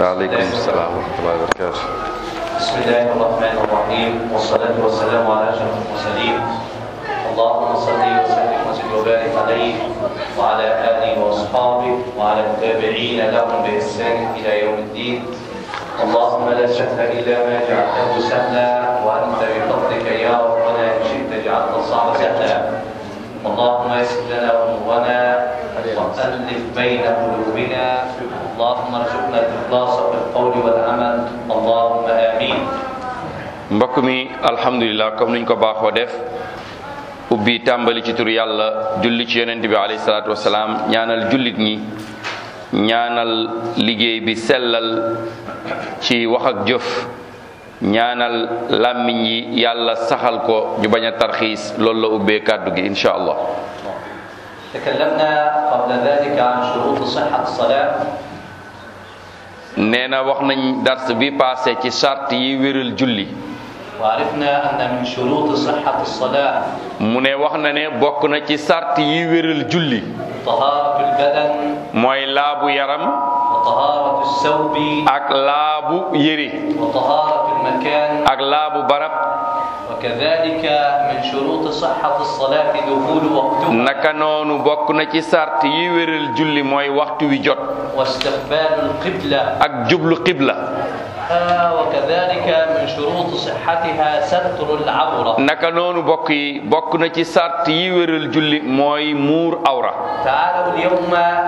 waaleykum salaam wa rahmatullahi wa barakatu بسم الله الرحمن الرحيم والصلاة والسلام على أشرف المرسلين اللهم صل وسلم وزد وبارك عليه وعلى آله وأصحابه وعلى التابعين لهم بإحسان إلى يوم الدين اللهم لا سهل إلا ما جعلته سهلا وأنت بفضلك يا ربنا إن شئت جعلت الصعب سهلا اللهم يسر لنا أمورنا وألف بين قلوبنا اللهم ارزقنا الإخلاص في القول والعمل اللهم آمين mbokk mi alhamdulilah comme niñ ko baaxoo def ubbi tàmbali ci tur yàlla julli ci yonent bi alayhi salaatu wasalaam ñaanal jullit ñi ñaanal liggéey bi sellal ci wax ak jëf ñaanal làmmiñ yi yàlla saxal ko ñu bañ a tarxiis loolu la ubbee kàddu gi insha allah تكلمنا قبل ذلك عن شروط صحة الصلاة nee na wax nañ dars bi passé ci sart yi wéral julli وعرفنا أن من شروط صحة الصلاة mu ne wax na ne bokk na ci sart yi wéral julli طهارة البدن mooy laabu yaram وطهارة الثوب ak laabu yére وطهارة المكان ak laabu barab وكذلك من شروط صحة الصلاة دخول وقتها naka noonu bokk na ci sart yi wéral julli mooy waxtu wi jot واستقبال القبلة ak jublu qibla آه، وكذلك من شروط صحتها ستر العورة naka noonu bokk yi bokk na ci sart yi wéral julli mooy muur awra تعالوا اليوم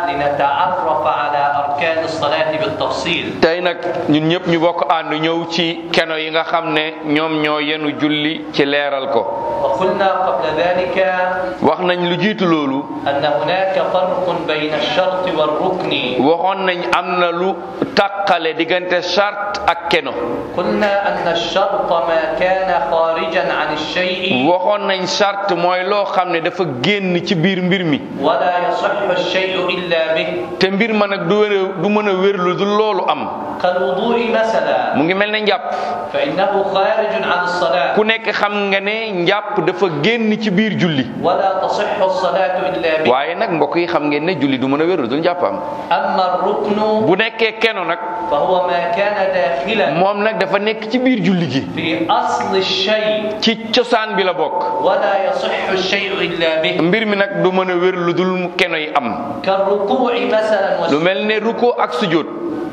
لنتعرف على أركان الصلاة بالتفصيل tey nag ñun ñëpp ñu bokk ànd ñëw ci keno yi nga xam ne ñoom ñoo yenu julli ci leeral ko وقلنا قبل ذلك wax nañ lu jiitu loolu أن هناك فرق بين الشرط والركن waxoon nañ am na lu tàqale diggante charte ak keno قلنا أن الشرط ما كان خارجا عن الشيء waxoon nañ charte mooy loo xam ne dafa génn ci biir mbir mi ولا يصح الشيء إلا به te mbir ma nag du wér du mën a wér lu dul loolu am كالوضوء مثلا mu ngi mel ne njàpp فإنه خارج عن الصلاة ku nekk xam nga ne njàpp dafa génn ci biir julli ولا تصح الصلاة إلا به waaye nag mbokk yi xam ngeen ne julli du mën a wér lu dul njàpp am أما الركن bu nekkee keno nag فهو ما كان داخلا moom nag dafa nekk ci biir julli gi في أصل الشيء ci cosaan bi la bokk ولا يصح الشيء إلا به mbir mi nag du mën a wér lu dul keno yi am كالركوع مثلا lu والسجود mel ne ruko ak sujjóot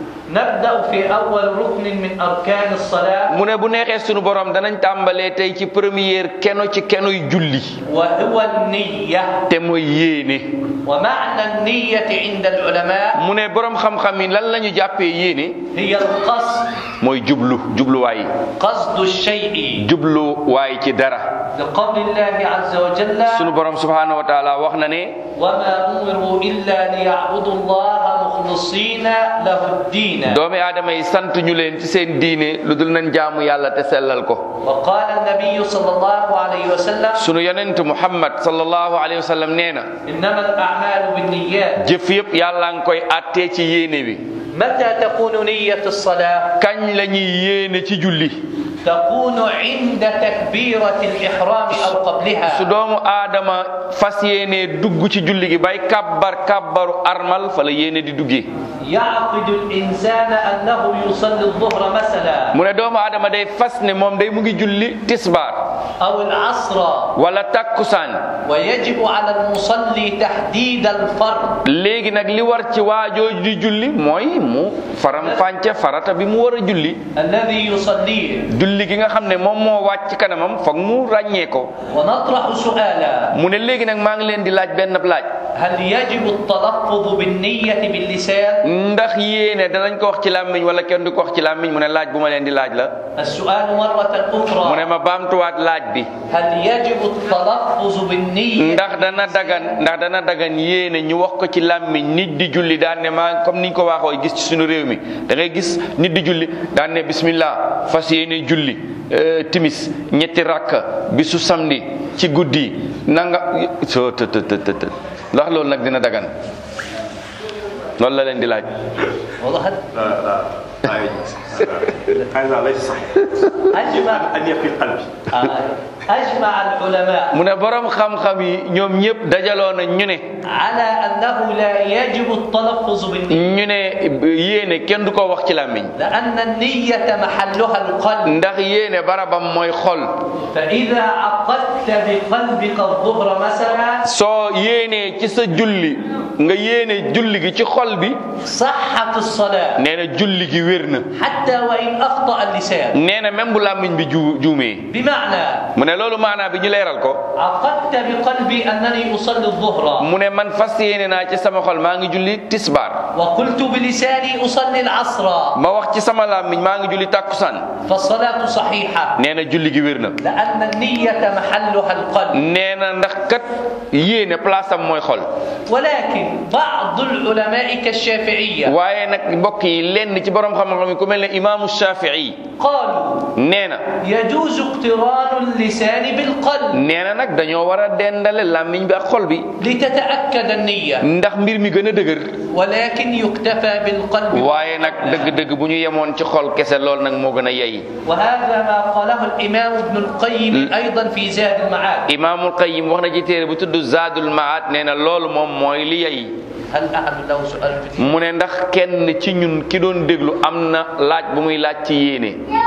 نبدأ في أول ركن من أركان الصلاة mu ne bu neexee sunu borom danañ tàmbalee tey ci première keno ci kenoy julli وهو النية te mooy yéene ومعنى النية عند العلماء mu ne borom xam-xam yi lan la ñu jàppee yéene هي القصد mooy jublu jubluwaay قصد الشيء jubluwaay ci dara لقول الله عز وجل sunu borom subhanahu wa taala wax na ne وما أمروا إلا ليعبدوا الله مخلصين له الدين doomi aadama yi sant ñu leen ci seen diine lu dul nañ jaamu yàlla te sellal ko وقال النبي صلى الله عليه وسلم sunu yonent muhammad sallallahu alayhi wa sallam nee na إنما الأعمال بالنيات jëf yëpp yàlla nga koy attee ci yéene bi متى تكون نية الصلاة kañ la ñuy yéene ci julli تكون عند تكبيرة الإحرام أو قبلها su doomu aadama fas yéene dugg ci julli gi bay kabbar kabbaru armal fa la yéene di duggee يعقد الإنسان أنه يصلي الظهر مثلا mu ne doomu aadama day fas ne moom day mu ngi julli tisbaar أو العصر wala takkusaan ويجب على المصلي تحديد الفرض léegi nag li war ci waajooju di julli mooy mu faram fànce farata bi mu war a julli الذي يصليه julli gi nga xam ne moom moo wàcc kanamam foog mu ràññee ko ونطرح سؤالا mu ne léegi nag maa ngi leen di laaj benn laaj هل يجب التلفظ بالنية باللسان ndax yéene danañ ko wax ci làmmiñ wala kenn du ko wax ci làmmiñ mu ne laaj bu ma leen di laaj la السؤال مرة mu ne أخرى ma baamtuwaat laaj bi هل يجب التلفظ بالنية ndax dana dagan ndax dana dagan yéene ñu wax ko ci làmmiñ nit di julli daan ne maa comme niñ ko waxoo gis ci suñu réew mi da ngay gis nit di julli daan ne bismillah fas yéene julli euh, timis ñetti rakka bisu samedi ci guddi nanga soo të të të të të ndax loolu nag dina dagan loolu la leen di laaj وضحت؟ لا لا لا هذا ليس صحيح أجمع أن يقي القلب آه، أجمع العلماء mu ne borom xam-xam yi ñoom ñëpp dajaloo na ñu ne على أنه لا يجب التلفظ بالنية ñu ne yéene kenn du ko wax ci làmmiñ لأن النية محلها القلب ndax yéene barabam mooy xol فإذا عقدت بقلبك الظهر مثلا soo yéenee ci sa julli nga yéene julli gi ci xol bi صحت الصلاة nee na julli gi wér na حتى وإن أخطأ اللسان nee na même bu làmmiñ bi ju juumee بمعنى mu ne loolu maanaa bi ñu leeral ko عقدت بقلبي أنني أصلي الظهر mu ne man fas yéene naa ci sama xol maa ngi julli tisbaar وقلت بلساني أصلي العصر ma wax ci sama làmmiñ maa ngi julli tàkkusaan فالصلاة صحيحة nee na julli gi wér na لأن النية محلها القلب nee na ndax kat yéene place am mooy xol ولكن بعض العلماء كالشافعية waaye nag mbokk yi lenn ci borom xam-xam yi ku mel ne imaamu Shafii قالوا nee na يجوز اقتران اللسان بالقلب nee na nag dañoo war a dendale làmmiñ bi ak xol bi لتتأكد النية ndax mbir mi gën a dëgër ولكن يكتفى بالقلب waaye nag dëgg-dëgg bu ñu yemoon ci xol kese lool nag moo gën a yey وهذا ما قاله الإمام ابن القيم أيضا في زاد المعاد imaamul Qayyim wax na ci téere bu tudd Zaadul Maat nee na loolu moom mooy li yey هل أحد له سؤال في الدين؟ mu ne ndax kenn ci ñun ki doon déglu am na laaj bu muy laaj ci yéene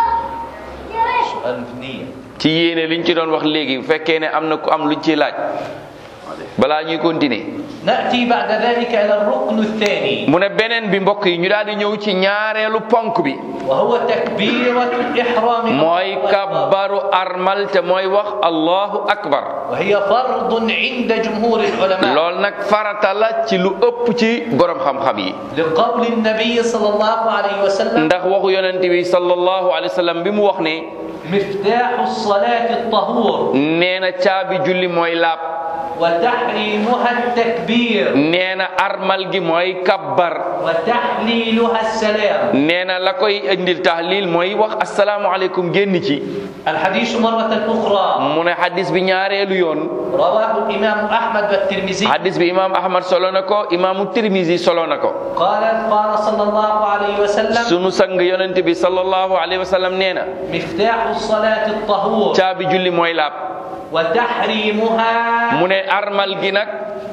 سؤال في النية ci yéene liñ ci doon wax léegi bu fekkee ne am na ku am luñ ciy laaj balaa ñuy continuer نأتي بعد ذلك إلى الركن الثاني mu ne beneen bi mbokk yi ñu daal di ñëw ci ñaareelu ponk bi وهو تكبيرة الإحرام mooy الله أكبر. kabbaru armal te mooy wax allahu akbar وهي فرض عند جمهور العلماء lool nag farata la ci lu ëpp ci borom xam-xam yi لقول النبي صلى الله عليه وسلم ndax waxu yonent bi sallallahu alayhi wa sallam bi mu wax ne مفتاح الصلاة الطهور nee na caabi julli mooy laab وتحريمها التكبير nee na armal gi mooy kabbar وتحليلها السلام nee na la koy indil tahlil mooy wax asalaamualeykum génn ci الحديث مرة أخرى mu ne xadis bi ñaareelu yoon رواه الإمام أحمد والترمذي xadis bi imaam ahmad solo na ko imaamu tirmisi solo na ko قال قال صلى الله عليه وسلم sunu sang yonent bi sallallahu alayhi wa sallam nee na مفتاح الصلاة الطهور caabi julli mooy laab وتحريمها mu ne armal gi nag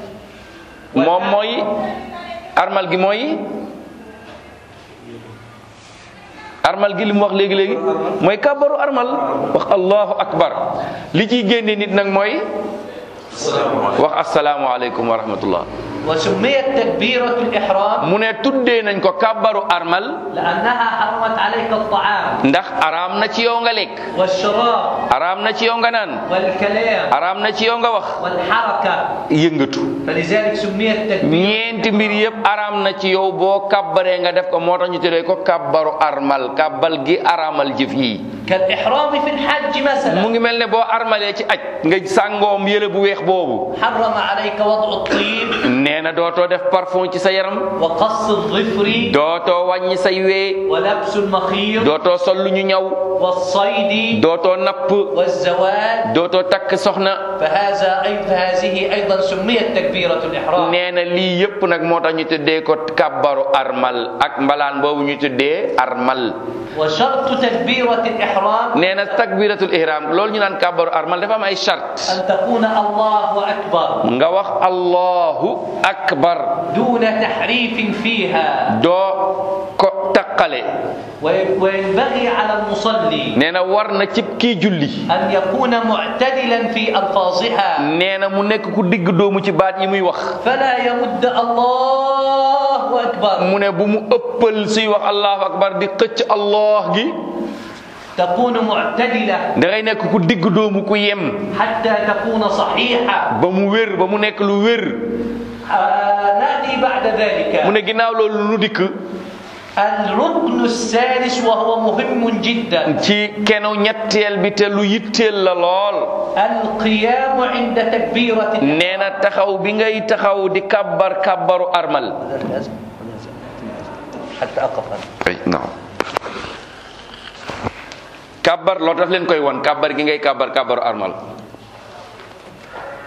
moom mooy armal gi mooy armal gi li mu wax léegi léegi mooy kàbbaru armal wax allahu akbar li ciy génne nit nag mooy wax asalaamualeykum wa rahmatullah وسميت تكبيرة الإحرام mu ne tuddee nañ ko kàbbaru armal لأنها حرمت عليك الطعام ndax araam na ci yow nga lekk والشراب araam na ci yow nga naan والكلام araam na ci yow nga wax والحركة yëngatu فلذلك سميت تكبير ñeenti mbir yëpp araam na ci yow boo kàbbaree nga def ko moo tax ñu tuddee ko kàbbaru armal kàbbal gi araamal jëf yi كالإحرام في الحج مثلا mu ngi mel ne boo armalee ci aj nga sàngoom yële bu weex boobu حرم عليك وضع الطيب nee na dootoo def parfum ci sa yaram وقص الظفر dootoo wàññi say wee ولبس المخيط dootoo sol lu ñu ñaw والصيد dootoo napp والزواج dootoo takk soxna فهذا أيضا هذه أيضا سميت تكبيرة الإحرام nee na lii yëpp nag moo tax ñu tuddee ko kàbbaru armal ak mbalaan boobu ñu tuddee armal وشرط تكبيرة الإحرام nee na takbiratul ihram loolu ñu naan kàbbaru armal dafa am ay charte أن تكون الله أكبر nga wax allahu akbar دون تحريف فيها doo ko taqale وي- وينبغي على المصلي nee na war na cib kii julli أن يكون معتدلا في ألفاظها nee na mu nekk ku digg doomu ci baat yi muy wax فلا يمد الله أكبر mu ne bu mu ëppal suy wax allahu akbar di xëcc allah gi تكون معتدلة da ngay nekk ku digg doomu ku yem حتى تكون صحيحة ba mu wér ba mu nekk lu wér آه، نأتي بعد ذلك mu ne ginnaaw loolu lu dikk الركن الثالث وهو مهم جدا ci kenu ñetteel bi te lu yitteel la lool القيام عند تكبيرة nee na taxaw bi ngay taxaw di kabbar kabbaru armal حتى أقف أنا. ay non kabbar loolu daf leen koy won kabbar gi ngay kabbar kabbaru armal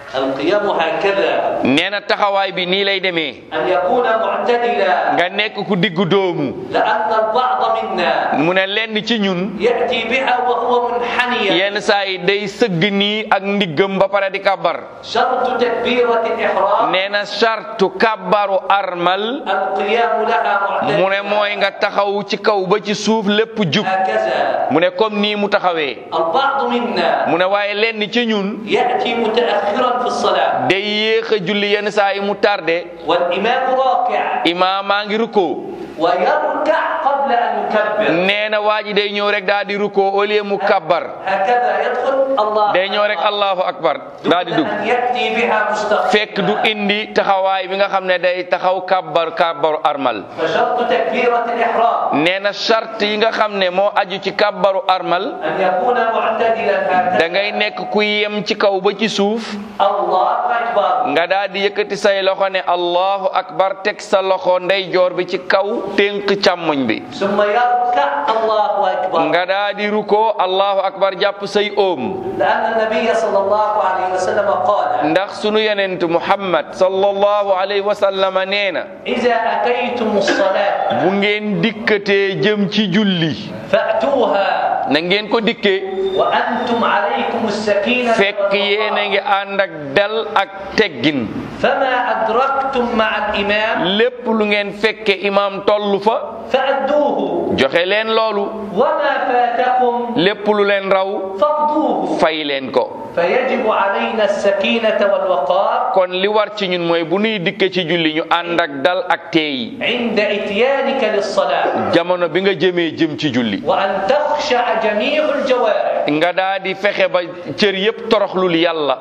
القيام هكذا nee na taxawaay bi nii lay demee أن يكون معتدلا nga nekk ku diggu doomu لأن البعض منا mu ne lenn ci ñun يأتي بها وهو منحنيا yenn saa yi day sëgg nii ak ndiggam ba pare di kàbbar شرط تكبيرة الإحرام nee na sartu kàbbaru armal القيام لها mu ne معتدلا mooy nga taxaw ci kaw ba ci suuf lépp jub هكذا mu ne comme nii mu taxawee البعض منا mu ne waaye lenn ci ñun يأتي متأخرا في الصلاة day yéex a julli yenn saa yi mu tardé والإمام راكع imaamaa ngi rukkoo ويركع قبل أن يكبر nee na waa ji day ñëw rek daal di rukkoo au lieu mu kabbar هكذا يدخل الله day ñëw rek allahu akbar daal di دون dugg أن يأتي بها مستقيما fekk du indi taxawaay bi nga xam ne day taxaw kabbar kabbaru armal فشرط تكبيرة الإحرام nee na charte yi nga xam ne moo aju ci kabbaru armal أن يكون معتدلا da هكذا ngay nekk ku yem ci kaw ba ci suuf الله أكبر nga daal di yëkkati say loxo ne allahu akbar teg sa loxo ndeyjoor bi ci kaw ténk càmmoñ bi ثم يركع الله أكبر nga daal di rukkoo allahu akbar jàpp say oom لأن النبي صلى الله عليه وسلم قال ndax sunu yonent muhammad sallallahu alayhi wa sallama nee na إذا أتيتم الصلاة bu ngeen dikkatee jëm ci julli فأتوها na ngeen ko dikkee وأنتم عليكم السكينة fekk yéen a ngi ànd ak dal ak teggin فما أدركتم مع الإمام lépp lu ngeen fekke imaam tollu fa فأدوه joxe leen loolu وما فاتكم lépp lu leen raw فاقضوه fay leen ko فيجب علينا السكينة والوقار kon li war ci ñun mooy bu nuy dikke ci julli ñu ànd ak dal ak teey عند إتيانك للصلاة jamono bi nga jëmee jëm ci julli وأن تخشع جميع الجوارح nga daa di fexe ba cër yépp toroxlul yàlla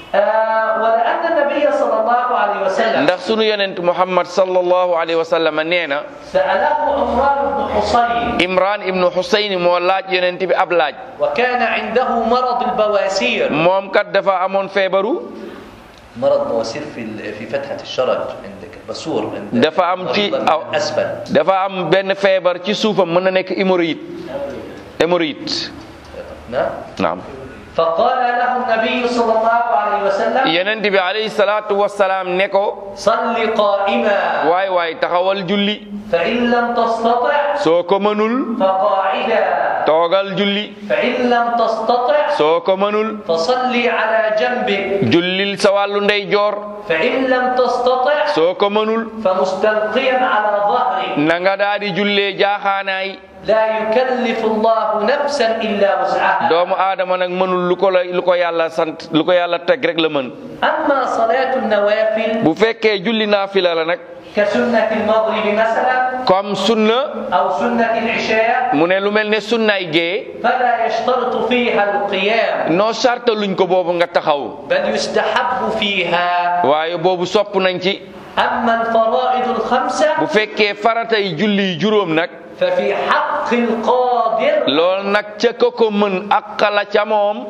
آه ولأن النبي صلى الله عليه وسلم ndax sunu yonent muhammad sallallahu alayhi wa sallam nee na سأله عمران بن حصين imran ibnu xusayn moo laaj yonent bi ab laaj وكان عنده مرض البواسير moom kat dafa amoon feebaru مرض بواسير في في فتحة الشرج عندك الباسور عند dafa am ci أيضاً aw أسفل dafa am benn feebar ci suufam mën na nekk hémorroïde hémorroïde نعم naam فقال له النبي صلى الله عليه وسلم yonent bi alayhi salaatu wasalaam ne ko صل قائما waay waay taxawal julli فإن لم تستطع soo ko mënul فقاعدا toogal julli فإن لم تستطع soo ko mënul فصلي على جنبك jullil sa wàllu ndeyjoor فإن لم تستطع soo ko mënul فمستلقيا على ظهرك na nga daa di jullee jaaxaanaay لا يكلف الله نفسا إلا وسعها doomu aadama nag mënul lu ko la lu ko yàlla sant lu ko yàlla teg rek la mën أما صلاة النوافل bu fekkee julli naafila la nag كسنة المغرب مثلا comme sunna أو سنة العشاء mu ne lu mel ne sunnaay gee فلا يشترط فيها القيام noo sarta luñ ko boobu nga taxaw بل يستحب فيها waaye boobu sopp nañ ci أما الفرائض الخمسة bu fekkee faratay julli juróom nag ففي حق القادر lool nag ca ko ko mën aqala ca moom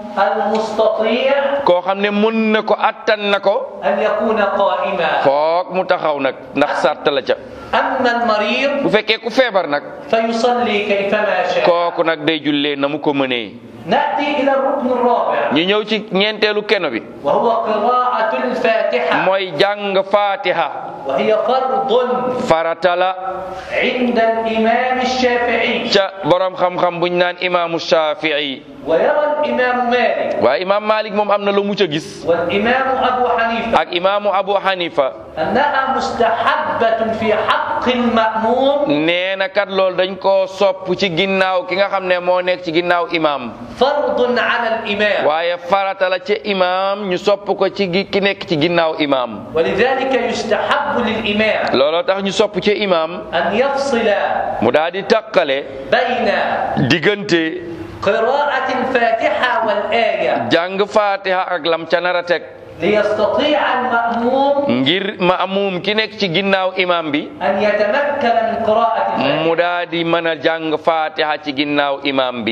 المستطيع koo xam ne mën na ko attan na ko أن يكون قائما foog mu taxaw nag ndax sarta la ca أما المريض bu fekkee ku feebar nag فيصلي كيفما شاء kooku nag day jullee na mu ko mënee نأتي إلى الركن الرابع ñu ñëw ci ñeenteelu keno bi وهو قراءة الفاتحة mooy jàng fatiha وهي فرض farata la عند الإمام الشافعي ca borom xam-xam buñ naan imaamu shafii ويرى الإمام مالك waaye imaam malik moom am na lu mu ca gis والإمام أبو حنيفة ak imaamu abu hanifa أنها مستحبة في حق المأموم nee na kat loolu dañ koo sopp ci ginnaaw ki nga xam ne moo nekk ci ginnaaw imaam فرض على الإمام waaye farata la ca imaam ñu sopp ko ci gi ki nekk ci ginnaaw imaam ولذلك يستحب للإمام looloo tax ñu sopp ca imaam أن يفصل mu daal di tàqale بين diggante قراءة الفاتحة والآية jàng fatiha ak lam ca nar a teg ليستطيع المأموم ngir maamum ki nekk ci ginnaaw imaam bi أن يتمكن من قراءة الفاتحة mu daal di mën a jàng fatiha ci ginnaaw imaam bi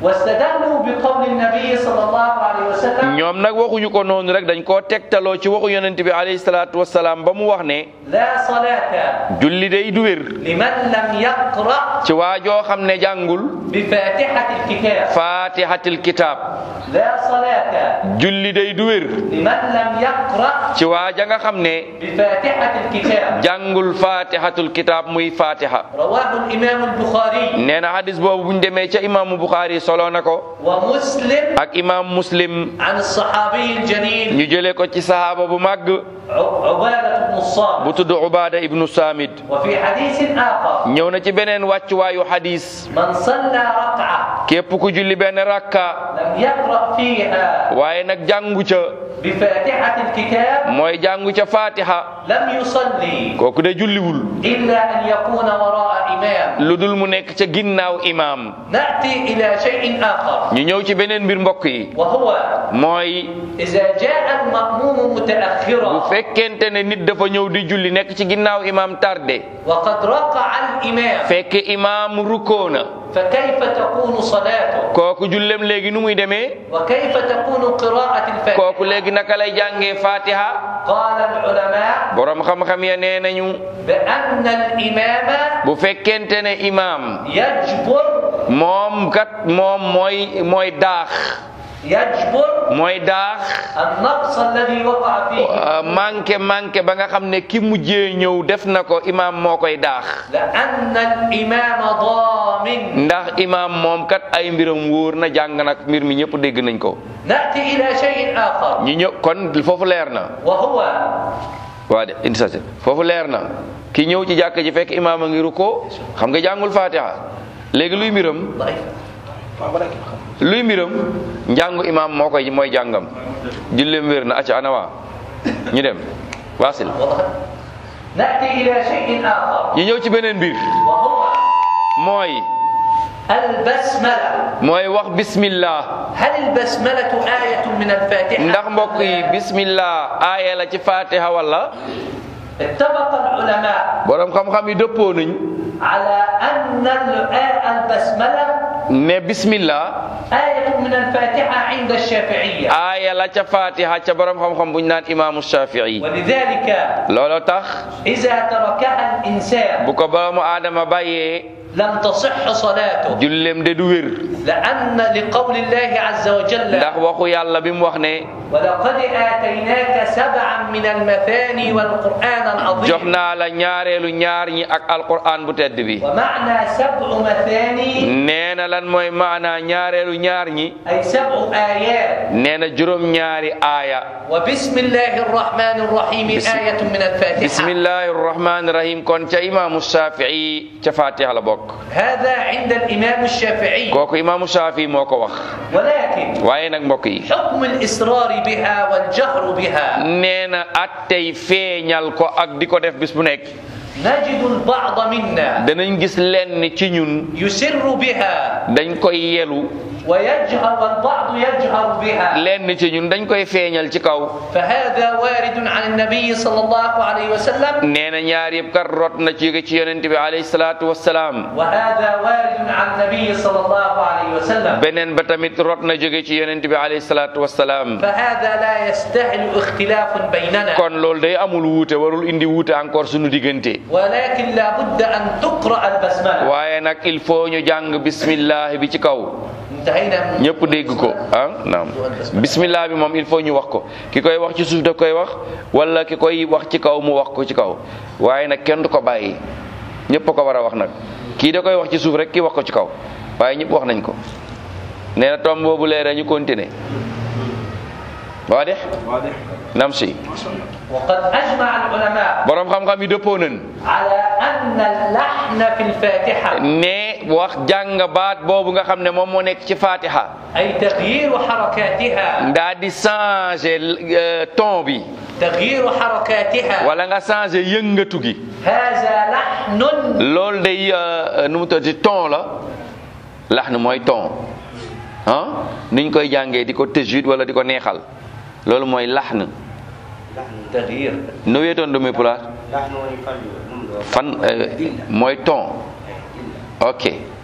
واستدلوا بقول النبي صلى الله عليه وسلم ñoom nag waxuñu ko noonu rek dañ koo tegtaloo ci waxu yonent bi alayhi salaatu wasalaam ba mu wax ne لا صلاة julli day du wér لمن لم يقرأ ci waa joo xam ne jàngul بفاتحة الكتاب fatihatil kitab لا صلاة julli day du wér لمن لم يقرأ ci waa ja nga xam ne بفاتحة الكتاب jàngul fatihatul kitab muy fatiha رواه الإمام البخاري nee na hadis boobu buñ demee ca imaamu Bukhari solo na ko ومسلم ak imaam muslim عن الصحابي الجليل ñu jëlee ko ci sahaaba bu màgg ع- عبادة بن الصامت bu tudd Ubaada ibnu Samid وفي حديث آخر ñëw na ci beneen wàccuwaayu hadis من صلى ركعة képp ku julli benn rakka لم يقرأ فيها waaye nag jàngu ca بفاتحة الكتاب mooy jàngu ca fatiha لم يصلي kooku de julliwul إلا أن يكون وراء إمام lu dul mu nekk ca ginnaaw imaam نأتي إلى شيء آخر ñu ñëw ci beneen mbir mbokk yi وهو mooy إذا جاء المأموم bu متأخرا fekkente ne nit dafa ñëw di julli nekk ci ginnaaw imaam tardé وقد ركع الإمام fekk imaam rukkoo na فكيف تكون صلاته kooku jullem léegi nu muy demee وكيف تكون قراءة الفاتحة kooku léegi naka lay jàngee fatiha قال العلماء borom xam-xam ya nee nañu بأن الإمام bu fekkente ne imaam يجبر moom kat moom mooy mooy daax يجبر mooy daax النقص الذي وقع فيه manqué manqué ba nga xam ne ki mujjee ñëw def na ko imaam moo koy daax لأن الإمام ضامن ndax imaam moom kat ay mbiram wóor na jàng nag mbir mi ñëpp dégg nañ ko نأتي إلى شيء آخر ñu ñëw kon foofu leer na وهو waa de indi sa foofu leer na ki ñëw ci jàkk ji fekk imaam a ngi rukkoo xam nga jàngul fatiha léegi luy mbiram ضعيف luy mbiram njàngu imaam moo koy mooy jàngam julleem wér na acca ana waa ñu dem waasil وضحت نأتي إلى شيء آخر ñu ñëw ci beneen mbir وهو mooy البسملة mooy wax bismillah هل البسملة آية من الفاتحة ndax mbokk yi bismillah aaya la ci fatiha wala اتفق العلماء borom xam-xam yi dëppoo nañ على أن ال- البسملة ne bismillah آية من الفاتحة عند الشافعية aaya la ca fatiha ca borom xam-xam buñ naan imaamu shafii ولذلك looloo tax إذا تركها الإنسان bu ko boromu aadama bàyyee لم تصح صلاته jullem de du wér لأن لقول الله عز وجل ndax waxu yàlla bi mu wax ne ولقد آتيناك سبعا من المثاني والقرآن jox العظيم naa la ñaareelu ñaar ñi ak alquran bu tedd bi ومعنى سبع مثاني nee na lan mooy maanaa ñaareelu ñaar ñi أي سبع آيات nee na juróom ñaari aaya وبسم الله الرحمن الرحيم بسم- آية من الفاتحة bismillahi rahmani rahim kon ca imaamu shafii ca fatiha la bokk هذا عند الإمام الشافعي kooku imaamu shafii moo ko wax ولكن waaye nag mbokk yi حكم الإصرار بها والجهر بها nee na attey feeñal ko ak di ko def bis bu nekk نجد البعض منا danañ gis lenn ci ñun يسر بها dañ koy yelu ويجهر والبعض يجهر بها lenn ci ñun dañ koy feeñal ci kaw فهذا وارد عن النبي صلى الله عليه وسلم nee na ñaar yëpp kat rot na ci ci yonent bi alayhi salaatu wassalaam وهذا وارد عن النبي صلى الله عليه وسلم beneen ba tamit rot na jóge ci yonent bi alayhi salaatu wassalaam فهذا لا يستاهل اختلاف بيننا kon loolu day amul wuute warul indi wuute encore suñu diggante ولكن لا بد أن تقرأ البسملة waaye nag il faut ñu jàng bismillah bi ci kaw انتهينا من ñëpp dégg ko ah naam bismillah bi moom il faut ñu wax ko ki koy wax ci suuf da koy wax wala ki koy wax ci kaw mu wax ko ci kaw waaye nag kenn du ko bàyyi ñëpp a ko war a wax nag kii da koy wax ci suuf rek kii wax ko ci kaw waaye ñëpp wax nañ ko nee na tomb boobu leeree ñu continuer waa de nam si وقد أجمع العلماء borom xam-xam yi dëppoo nañ على أن اللحن في الفاتحة ne wax jàng baat boobu nga xam ne moom moo nekk ci fatiha أي تغيير حركاتها ndaa di changer euh, ton bi تغيير حركاتها wala nga changer yëngatu gi هذا لحن loolu day euh, nu mu tuddati ton la lax na mooy ton ah niñ koy jàngee di ko tëjwid wala di ko neexal loolu mooy lax na تغيير no wiyetoon ɗum e pulaar fan euh, mooy ton ok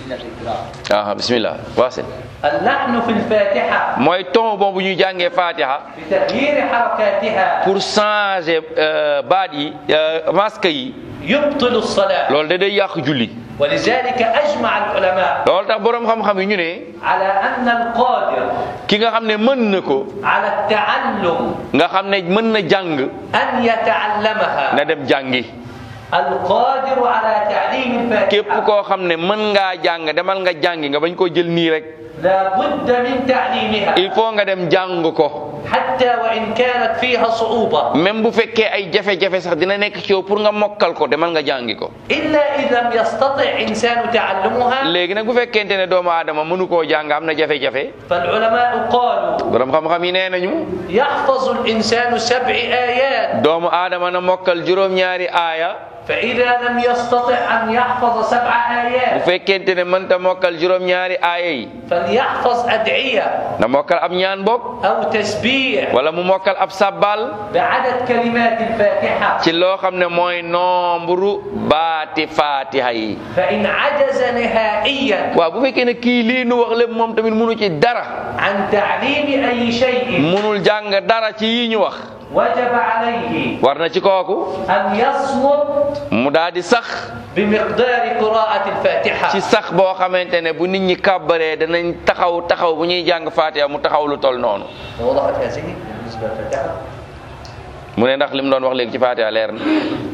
aha bismillah waasil اللحن في الفاتحة mooy ton boobu ñuy jàngee fatiha بتغيير حركاتها pour changer euh, baat yi euh, masque yi يبطل الصلاة loolu da day yàq julli ولذلك أجمع العلماء loolu tax boroom xam-xam yi ñu ne على أن القادر ki nga xam ne mën na ko على التعلم nga xam ne mën na jàng أن يتعلمها na dem jàngi القادر على تعليم képp الفاتحة koo xam ne mën ngaa jàng demal nga jàngi nga bañ koo jël nii rek لا بد من تعليمها il faut nga dem jàng ko حتى وإن كانت فيها صعوبة même bu fekkee ay jafe-jafe sax dina nekk ci yow pour nga mokkal ko demal nga jàngi ko إلا إذا لم يستطع إنسان تعلمها léegi nag bu fekkente ne doomu aadama mënu koo jàng am na jafe-jafe فالعلماء قالوا borom xam-xam yi nee nañu يحفظ الإنسان سبع آيات doomu aadama na mokkal juróom-ñaari aaya فإذا لم يستطع أن يحفظ سبع bu آيات fekkente ne mënta mokkal juróom-ñaari aaya yi فليحفظ أدعية na mokkal ab ñaan bokk أو تسبيح wala mu mokkal ab sabbal بعدد كلمات الفاتحة ci loo xam ne mooy nombre baati fatiha yi فإن عجز نهائيا waaw bu fekkee ne kii lii nu wax lépp moom tamit munu ci dara عن تعليم أي شيء munul jàng dara ci yii ñu wax وجب عليه war na ci kooku أن يصمت mu daal di sax بمقدار قراءة الفاتحة ci sax boo xamante ne bu nit ñi kàbbaree danañ taxaw taxaw bu ñuy jàng fatiha mu taxaw lu tol noonu وضحت هذه بالنسبة للفاتحة mu ne ndax li mu doon wax léegi ci fatiha leer na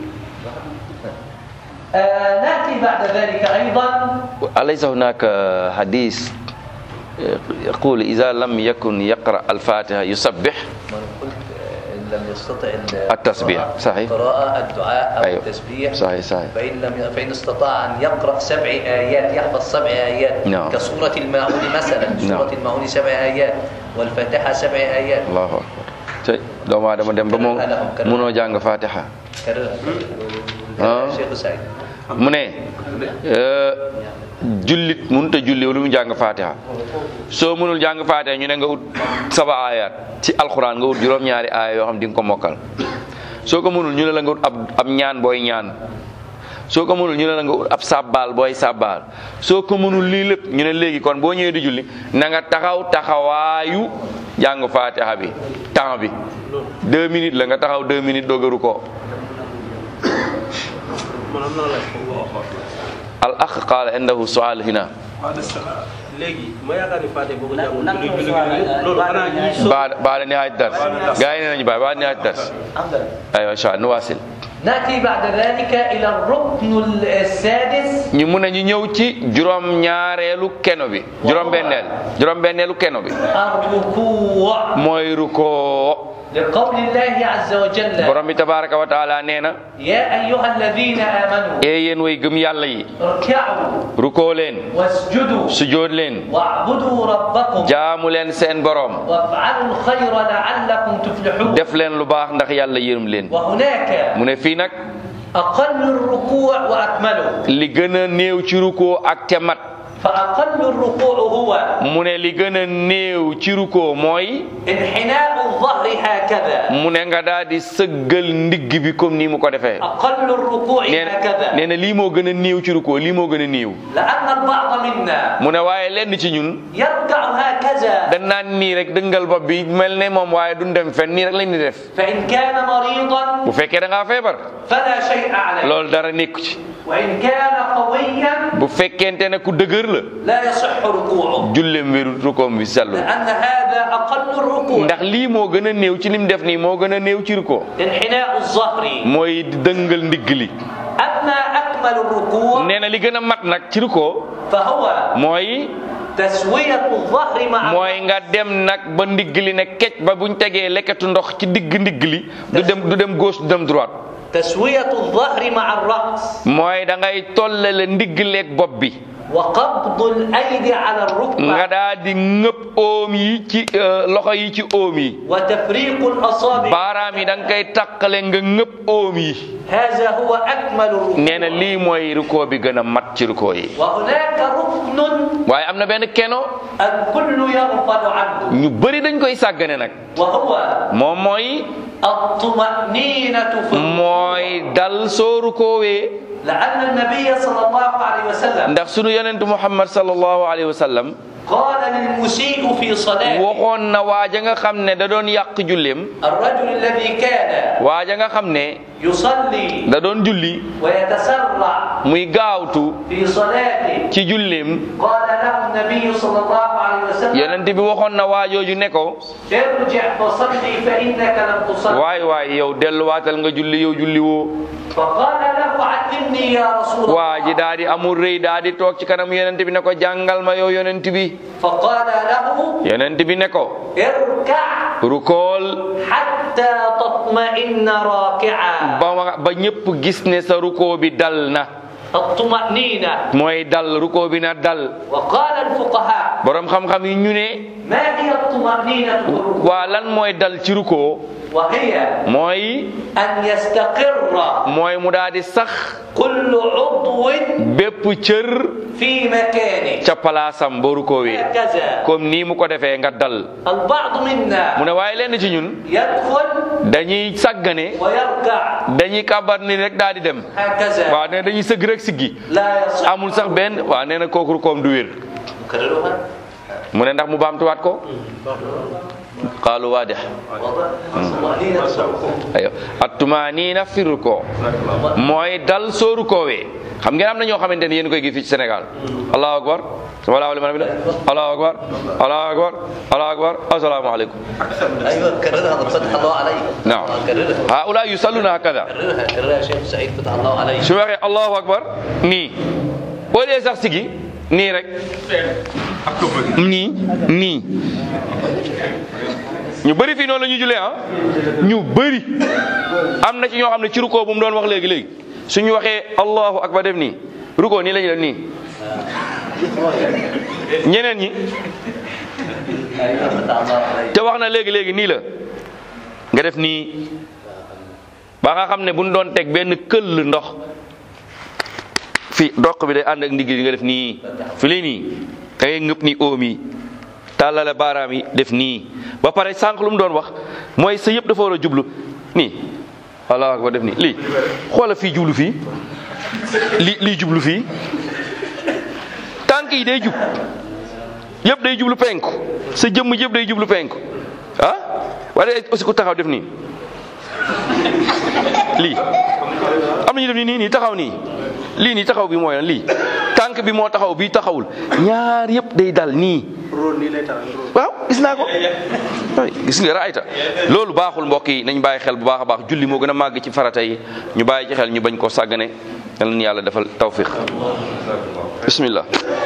آه نأتي بعد ذلك أيضا أليس هناك حديث يقول إذا لم يكن يقرأ الفاتحة يسبح ما أنا قلت آه، إن لم يستطع ال- التسبيح، القراءة- صحيح. القراءة الدعاء أو أيوة. التسبيح صحيح صحيح فإن لم فإن استطاع أن يقرأ سبع آيات يحفظ سبع آيات نعم. كسورة الماعون مثلا سورة الماعون سبع آيات والفاتحة سبع آيات allahu akbar tey doomu aadama dem ba moom munoo jàng fatiha كررها آه. شيخ سعيد mu ne euh, jullit mënut a julli lu mu jàng fatiha soo mënul jàng fatiha ñu ne nga ut saba ayat ci alxuraan nga ut juróom-ñaari aaya yoo xam di nga ko mokkal soo ko mënul ñu ne la nga ut ab ab ñaan booy ñaan soo ko mënul ñu ne la nga ut ab sàbbaal booy sàbbaal soo ko mënul lii lépp ñu ne léegi kon boo ñëwee di julli na nga taxaw taxawaayu jàng fatiha bi temps bi deux minutes la nga taxaw deux minutes doogaru ko maanaam naa laaj ko al akh qaala indahu sual hina léegi ma yaakaar ni Fatiha boo ko jàngoon julli julli julli loolu xanaa ñi so بعد بعد نهاية الدرس قاعدين نجي بعد بعد نهاية الدرس أيوة إن شاء الله نواصل نأتي بعد ذلك إلى الركن السادس ñu mun nañu ñëw ci juróom ñaareelu keno bi juróom benneel juróom benneelu keno bi الركوع mooy rukoo لقول الله عز وجل borom bi tabaraka wa taala nee na يا أيها الذين آمنوا ee yéen way gëm yàlla yi اركعوا rukoo leen واسجدوا sujood leen واعبدوا ربكم jaamu leen seen borom وافعلوا الخير لعلكم تفلحون def leen lu baax ndax yàlla yërëm leen وهناك mu ne fii nag أقل الركوع وأكمله li gën a néew ci rukoo ak te mat فأقل الركوع هو mu ne li gën a néew ci rukoo mooy انحناء الظهر هكذا mu ne nga daal di sëggal ndigg bi comme nii mu ko defee أقل الركوع nee na هكذا nee na lii moo gën a néew ci rukoo lii moo gën a néew لأن البعض منا mu ne waaye lenn ci ñun يركع هكذا dañ naan nii rek dëngal bopp bi mel ne moom waaye duñ dem fenn nii rek lañ di def فإن كان مريضا bu fekkee da ngaa feebar فلا شيء عليه loolu dara nekku ci وإن كان قويا bu fekkente ne ku dëgër la لا يصح ركوعه julleem wéru rukoom bi sellu لأن هذا أقل الركوع ndax lii moo gën a néew ci lim def nii moo gën a néew ci rukoo انحناء الظهر mooy di dëngal ndigg li أما أكمل الركوع nee na li gën a mat nag ci rukoo فهو mooy تسوية الظهر مع mooy nga dem nag ba ndigg li ne kecc ba buñ tegee lekkatu ndox ci digg ndigg li du dem du dem gauche du dem droite تسوية الظهر مع الرأس mooy da ngay tollale ndigg leeg bopp bi وقبض الأيدي على nga الركبة daa di ngëpp oom yi ci euh, loxo yi ci oom yi وتفريق الأصابع baaraam yi da nga koy taqale nga ngëpp oom yi هذا هو أكمل nee na الركوع lii mooy rukoo bi gën a mat ci rukoo yi وهناك ركن waaye am na benn keno الكل يغفل عنه ñu bëri dañ koy sàggane nag وهو moom mooy الطمأنينة في الركوع mooy dal soo rukoowee لأن النبي صلى الله عليه وسلم ndax sunu yonentu muhammad sallallahu alayhi wa sallam قال للمسيء في صلاته waxoon na waaja nga xam ne da doon yàq julleem الرجل الذي كان waaja nga xam ne يصلي da doon julli ويتسرع muy gaawtu في صلاته ci julleem قال له النبي صلى الله عليه وسلم yonent bi waxoon na waajooju ne ko ارجع فصلي فإنك لم تصلي waay waay yow delluwaatal nga julli yow julli woo فقال له علمني يا رسول waa ji الله daa di amul rëy daa di toog ci kanam yonent bi ne ko jàngal ma yow yonent bi فقال له yonent bi ne ko اركع rukool حتى تطمئن راكعا ba ma- ba ñëpp gis ne sa rukoo bi dal na الطمأنينة mooy dal rukoo bi na dal وقال الفقهاء borom xam-xam yi ñu ne ما هي الطمأنينة في الركوع؟ waa lan mooy dal ci rukoo وهي mooy أن يستقر mooy mu daal di sax كل عضو bépp cër في مكانه ca palaasam boo rukoowee هكذا comme nii mu ko defee nga dal البعض mu منا ne waaye lenn ci ñun يدخل dañuy sàggane ويركع dañuy kàbbar ni rek daal di dem هكذا waaw nee na dañuy sëgg rek siggi لا يصح amul sax benn waaw nee na kooku rukoom du wér نكررها mu ne ndax mu baamtuwaat ko qaalu waadix واضح الطمأنينة في الركوع ayo attumaaniina fi rukoo mooy dal soo rukoowee xam ngeen am na ñoo xamante ne yéen koy gis fii ci Sénégal allahu akbar walaahu liman hamida allahu akbar allahu akbar allahu akbar assalaamu aleykum ايوه كررها فتح الله عليك naam كررها haula yusalluna hakada كررها كررها يا شيخ سعيد فتح الله عليك su waxee allahu akbar nii boo dee sax sigi nii rek nii nii ñu bëri fii noonu la ñuy julee ah ñu bëri am na ci ñoo xam ne ci rukoo bu mu doon wax léegi léegi suñu waxee allahu akbar def nii rukoo nii la ñuy def nii ñeneen ñi ايوه فتح الله عليك te wax na léegi léegi nii la nga def nii ba nga xam ne bu ñu doon teg benn këll ndox fi doq bi day ànd ak ndigg li nga def nii fi lii nii da ngay ngëpp ni oom yi tàllale baaraam yi def nii ba pare sànq lu mu doon wax mooy sa yëpp dafa war a jublu nii allahu akbar def nii lii xoola fii jublu fii lii lii jublu fii tànk yi day jub yëpp day jublu penku sa jëmm yëpp day jublu penku ah wala aussi ku taxaw def nii lii am na ñu def nii nii nii taxaw nii lii nii taxaw bi mooy lan lii tànk bi moo taxaw bii taxawul ñaar yëpp day dal nii róol nii lay tax róol waaw gis naa ko ay gis nga raayta loolu baaxul mbokk yi nañ bàyyi xel bu baax a baax julli moo gën a màgg ci farata yi ñu bàyyi ci xel ñu bañ koo sàggane yal na yàlla defal tawfiq bismillah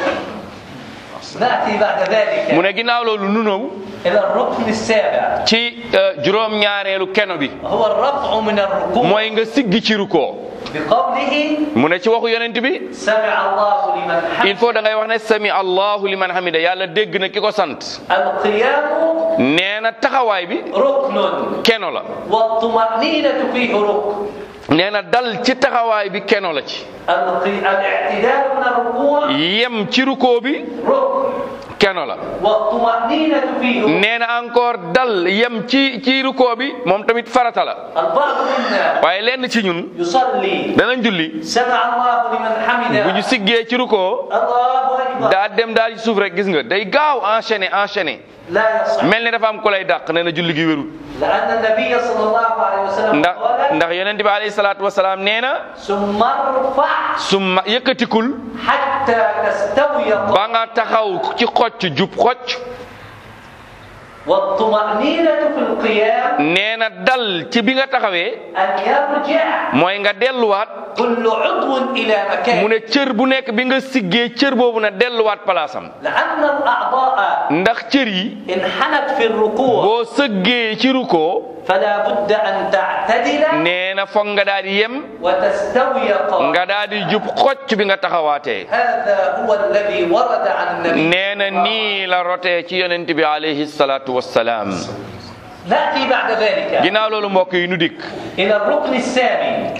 ناتي بعد mu ذلك ne ginnaaw loolu nu ñëw الى الركن السابع ci juróom ñaareelu keno bi وهو الرفع من الركوع mooy nga siggi ci rukoo بقوله mu ne ci waxu yonent bi سمع الله لمن il حمد faut da ngay wax ne sami allahu liman hamida yàlla dégg na ki ko sant القيام nee na taxawaay bi ركن keno la والطمأنينة فيه ركن nee na dal ci taxawaay bi keno la ci القي- الاعتدال من الركوع yem ci rukoo bi ركن keno la والطمأنينة فيه ركن nee na encore dal yem ci ci rukoo bi moom tamit farata la البعض منا waaye lenn ci ñun يصلي danañ julli سمع الله لمن bu ñu حمده siggee ci rukoo الله أكبر daa dem daal ci suuf rek gis nga day gaaw enchaîner enchaîner لا يصح mel ni dafa am ku lay dàq nee na julli gi wérul لأن النبي صلى الله عليه وسلم ndax قال ndax yonent bi alayhi salaatu wasalaam nee na ثم ارفع summa yëkkatikul حتى تستوي ba nga taxaw ci xocc jub xocc والطمأنينة في القيام nee na dal ci bi nga taxawee أن يرجع mooy nga delluwaat كل عضو إلى mu مكانه ne cër bu nekk bi nga siggee cër boobu na delluwaat palaasam لأن الأعضاء ndax cër yi انحنت في الركوع boo sëggee ci rukoo فلا بد أن تعتدل nee na foog nga daal di yem وتستوي قائما nga daal di jub xocc bi nga taxawaatee هذا هو الذي ورد عن النبي nee na nii la rotee ci yonent bi alayhi salaatu wassalaam نأتي بعد ذلك ginnaaw loolu mbokk yi nu dikk إلى الركن الثاني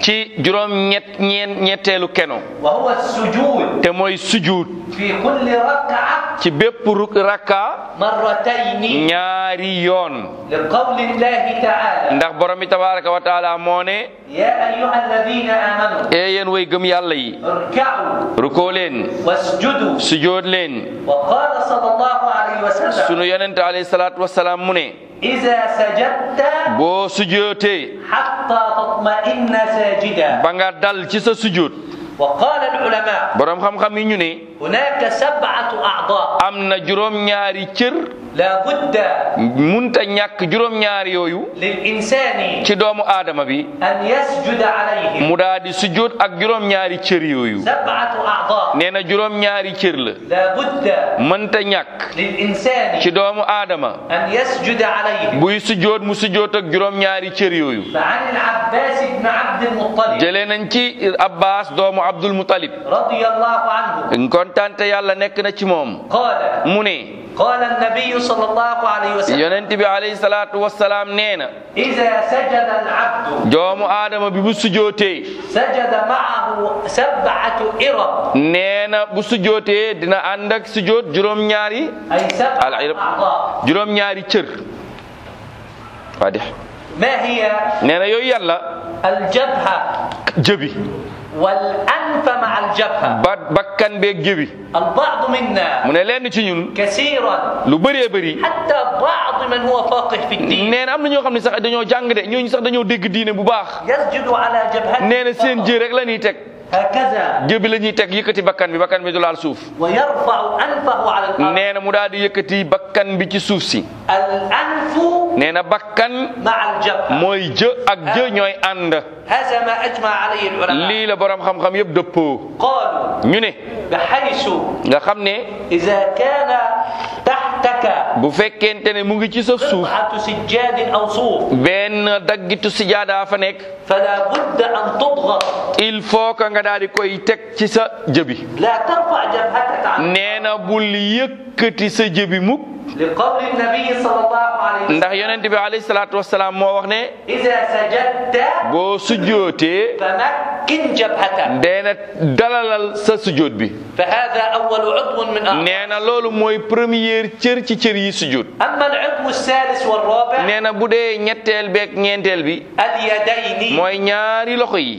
ci juróom ñett ñeen ñetteelu keno وهو السجود te mooy sujuud في كل ركعة ci bépp ru- rakka مرتين ñaari yoon لقول الله تعالى ndax borom bi tabaraka wa taala moo ne يا أيها الذين آمنوا ee yéen way gëm yàlla yi اركعوا rukoo leen واسجدوا sujood leen وقال صلى الله عليه وسلم sunu yonente alayhi salaatu wasalaam mu ne إذا سجدت boo sujootee حتى تطمئن ساجدا ba nga dal ci sa sujood وقال العلماء borom xam-xam yi ñu ne هناك سبعة أعضاء am na juróom-ñaari cër لا بد munta ñàkk juróom-ñaari yooyu للإنسان ci doomu aadama bi أن يسجد عليهم mu daal di sujood ak juróom-ñaari cër yooyu سبعة أعضاء nee na juróom-ñaari cër la لا بد mënta ñàkk للإنسان ci doomu aadama أن يسجد عليهم buy sujood mu sujood ak juróom-ñaari cër yooyu فعن العباس بن عبد المطلب jëlee nañ ci Abbas doomu Abdul Mutalib رضي الله عنه kontaante yàlla nekk na ci moom قال mu ne قال النبي صلى الله عليه وسلم yonent bi alayhi salaatu wassalaam nee na إذا سجد العبد doomu aadama bi bu sujootee سجد معه سبعة إرب nee na bu sujootee dina ànd ak sujoot juróom-ñaari أي سبعة العرب. أعضاء juróom-ñaari cër waa di ما هي nee na yooyu yàlla الجبهة jëbi والأنف مع الجبهة ba bakkan beeg jëbi البعض منا mu ne lenn ci ñun كثيرا lu bëree bëri حتى بعض من هو فاقه في الدين nee na am na ñoo xam ne sax dañoo jàng de ñooñu sax dañoo dégg diine bu baax يسجد على جبهته nee na seen jë rek la ñuy teg هكذا jëbi la ñuy teg yëkkati bakkan bi bakkan bi du laal suuf ويرفع أنفه على الأرض nee na mu daal di yëkkati bakkan bi ci suuf si الأنف nee na bakkan مع الجبهة mooy jë ak jë ñooy ànd هذا ما أجمع عليه العلماء lii la borom xam-xam yëpp dëppoo قالوا ñu ne بحيث nga xam ne إذا كان تحتك bu fekkente ne mu ngi ci sa suuf قطعة سجاد أو صوف benn daggitu sijaada fa nekk فلا بد أن تضغط il faut que nga daal di koy teg ci sa jëbi لا ترفع جبهتك عن nee na bul yëkkati sa jëbi mukk لقول النبي صلى الله عليه ndax وسلم yonent bi alayhi salaatu wasalaam moo wax ne إذا سجدت boo sujjootee فمكن جبهتك deena dalalal sa sujjoot bi فهذا أول عضو من أعضاء nee na loolu mooy première cër ci cër yi sujjoot أما العضو الثالث والرابع nee na bu dee ñetteel beeg ñeenteel bi اليدين mooy ñaari loxo yi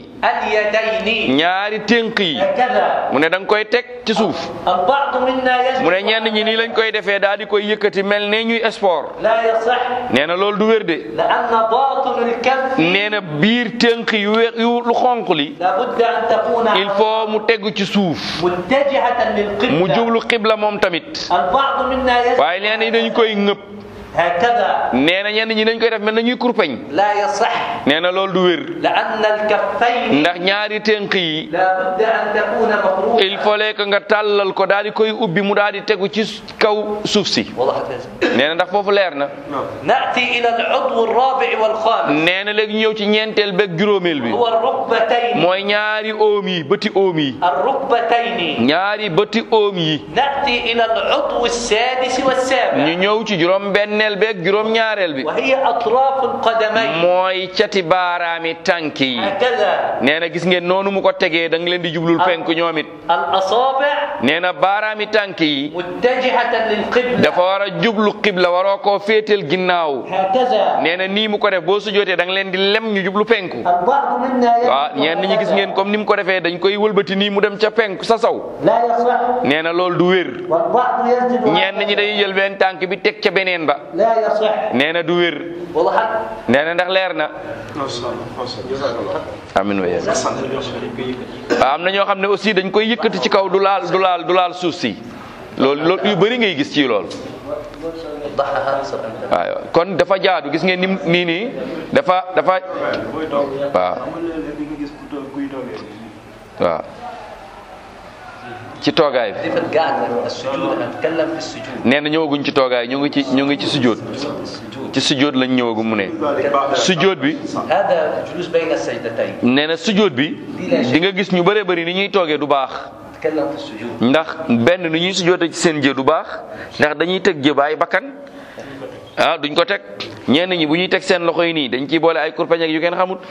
اليدين ñaari tënk yi هكذا mu ne da nga koy teg ci suuf البعض منا يجب mu ne ñenn ñi nii lañ koy defee daal di koy yëkkati mel ne ñuy sport لا يصح nee na loolu du wér de لأن باطن الكف nee na biir tënk yu we yu lu xonq li لابد أن تكون il faut mu tegu ci suuf متجهة mu للقبلة jublu xibla moom tamit البعض منا يجب waaye nee na dañ koy ŋëpp هكذا nee na ñenn ñi dañ koy def mel na ñuy kurpeñ لا يصح nee na loolu du wér لأن الكفين ndax ñaari tënk yi لابد أن تكون مفروضة il fallait que nga tàllal ko daal di koy ubbi mu daal di tegu ci kaw suuf si والله لازم nee na ndax foofu leer na نأتي إلى العضو الرابع والخامس nee na léegi ñëw ci ñeenteel beeg juróomeel bi هو الركبتين mooy ñaari oom yi bëti oom yi الركبتين ñaari bëti oom yi نأتي إلى العضو السادس ñu والسابع ñëw ci juróom benneel beeg juróom ñaareel bi وهي أطراف القدمين mooy cati baaraami tànk yi هكذا nee na gis ngeen noonu mu ko tegee da nga leen di jublul penku ñoom it الأصابع nee na baaraami tànk yi متجهة للقبلة dafa war a jublu xibla waroo koo féetal ginnaaw هكذا nee na nii mu ko def boo sujootee da nga leen di lem ñu jublu penku البعض منا يجب waaw ñenn ñi gis ngeen comme ni mu ko defee dañ koy wëlbati nii mu dem ca penku sa saw لا يصح nee na loolu du wér والبعض يسجد ñenn ñi day jël benn tànk bi teg ca beneen ba لا يصح nee na du wér والله حق nee na ndax leer na amin wa waaw am na ñoo xam ne aussi dañ koy yëkkati ci kaw du laal du laal du laal suuf si loolu loolu yu bëri ngay gis ci loolu وضحها صار عندنا. waaw kon dafa jaadu gis ngeen ni nii nii dafa dafa waaw waaw ci toogaay bi كيف قاعد السجود انا اتكلم في السجود nee na ñëwaguñ ci toogaay ñu ngi ci ñu ngi ci sujjóot السجود ci sujjóot lañ ñëwagu mu ne sujjóot bi هذا الجلوس بين السجدتين nee na sujjóot bi di nga gis ñu bëree bëri ni ñuy toogee du baax اتكلم في السجود ndax benn ni ñuy sujjóote ci seen jë du baax ndax dañuy teg jë baay bakkan ah duñ ko teg ñenn ñi bu ñuy teg seen loxo yi nii dañ ciy boole ay kurpeñ ak yu kenn xamut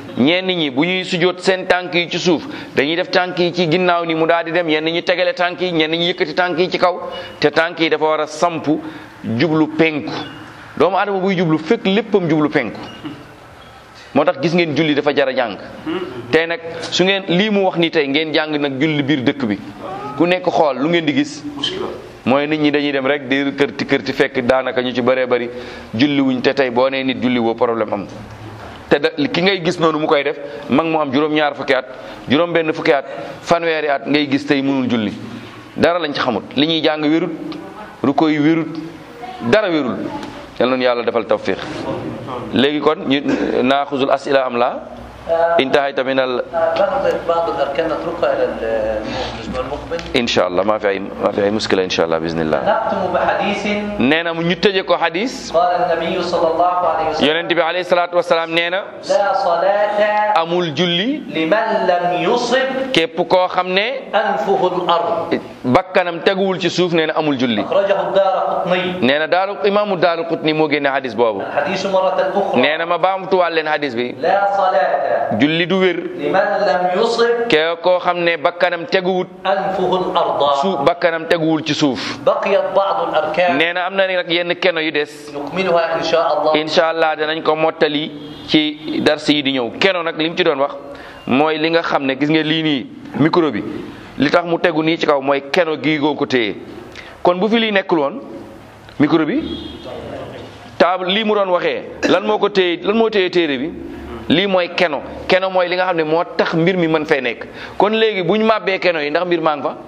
ñenn ñi bu ñuy sujjóot seen tànk yi ci suuf dañuy def tànk yi ci ginnaaw ni mu daal di dem ñenn ñi tegale tànk yi ñenn ñi yëkkati tànk yi ci kaw te tànk yi dafa war a samp jublu penku doomu adama buy jublu fekk léppam jublu penku moo tax gis ngeen julli dafa jar a jàng tey nag su ngeen lii mu wax ni tey ngeen jàng nag julli biir dëkk bi ku nekk xool lu ngeen di gis mooy nit ñi dañuy dem rek di kërti kërti fekk daanaka ñu ci bëree bëri julli wuñ te tey boo nee nit julli woo problème am te da ki ngay gis noonu mu koy def mag mu am juróom-ñaar fukki at juróom-benn fukki at fanweeri at ngay gis tey mënul julli dara lañ ci xamut li ñuy jàng wérut ruko yi wérut dara wérul yal nañu yàlla defal tawfiq léegi kon ñu naaxusul asila am la intahayta min al بعض بعض الاركان نتركها الى الاسبوع المقبل insha allah maa fi ay maa fi ay muskila insha allah bisnillah نختم بحديث nee na mu ñu tëje ko hadis قال النبي صلى الله عليه وسلم yonent bi alayhi salaatu wasalaam nee na لا صلاة amul julli لمن لم يصب képp koo xam ne أنفه الأرض bakkanam teguwul ci suuf nee na amul julli أخرجه الدار قطني nee na daaru imaamu daaru qutni moo génne hadis boobu الحديث مرة أخرى nee na ma baamtuwaal leen hadis bi لا صلاة julli du wér لمن لم يصب ke koo xam ne bakkanam teguwut أنفه الأرض suuf bakkanam teguwul ci suuf بقيت بعض الأركان nee na am na nag yenn keno yu des نكملها إن شاء الله incha allah danañ ko mottali ci dars yi di ñëw keno nag li mu ci doon wax mooy li nga xam ne gis nga lii nii micro bi li tax mu tegu nii ci kaw mooy keno gii goo ko téye kon bu fi lii nekkul woon micro bi table lii mu doon waxee lan moo ko téye lan moo téye téere bi lii mooy keno keno mooy li nga xam ne moo tax mbir mi mën fee nekk kon léegi bu ñu màbbee keno yi ndax mbir maa ngi fa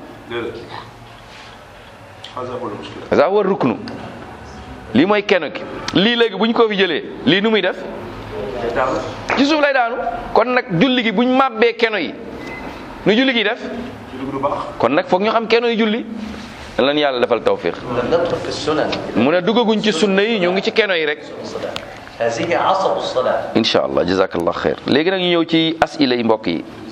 ça war ruknu lii mooy keno gi lii léegi bu ñu ko fi jëlee lii nu muy def ci suuf lay daanu kon nag julli gi bu ñu màbbee keno yi nu julli gi def kon nag foog ñu xam keno yi julli lan yàlla defal tawfiq لم ندخل في السنن mu ne duggaguñ ci sunna yi ñu ngi ci keno yi rek الصلاة هذه عصب الصلاة incha allah jazakallah xeer léegi nag ñu ñëw ci asila yi mbokk yi